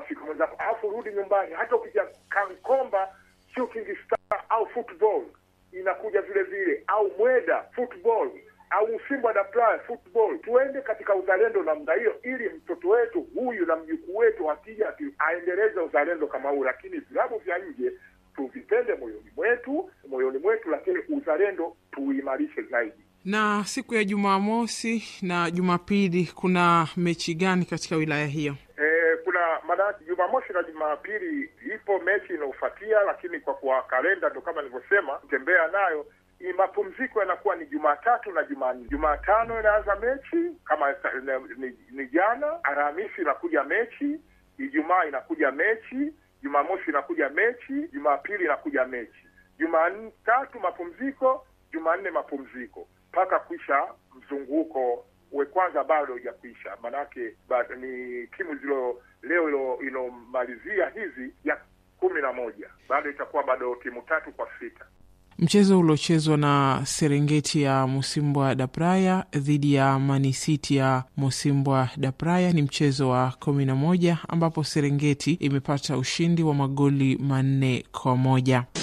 rafiki mwenzako, alafu rudi nyumbani. Hata ukija Kankomba Shooting Star au football inakuja vile vile, au Mweda football au Msimba da Playa football. Tuende katika uzalendo namna hiyo, ili mtoto wetu huyu na mjukuu wetu akija ati- aendeleze uzalendo kama huu. Lakini vilabu vya nje tuvipende moyoni mwetu, moyoni mwetu, lakini uzalendo tuimarishe zaidi. Na siku ya Jumamosi na Jumapili kuna mechi gani katika wilaya hiyo? E, kuna maanake Jumamosi na Jumapili ipo mechi inayofuatia, lakini kwa kuwa kalenda ndo kama nilivyosema, tembea nayo ni mapumziko yanakuwa ni Jumatatu na Jumanne. Jumatano inaanza mechi kama ni, ni, ni jana. Alhamisi inakuja mechi, Ijumaa inakuja mechi, Jumamosi inakuja mechi, Jumapili inakuja mechi, Jumatatu mapumziko, Jumanne mapumziko mpaka kuisha mzunguko we kwanza bado hujakwisha, manake ba- ni timu zilo leo ilo inomalizia hizi ya kumi na moja bado itakuwa bado timu tatu kwa sita. Mchezo uliochezwa na Serengeti ya Musimbwa da Praia dhidi ya Manisiti ya Musimbwa da Praia ni mchezo wa kumi na moja ambapo Serengeti imepata ushindi wa magoli manne kwa moja.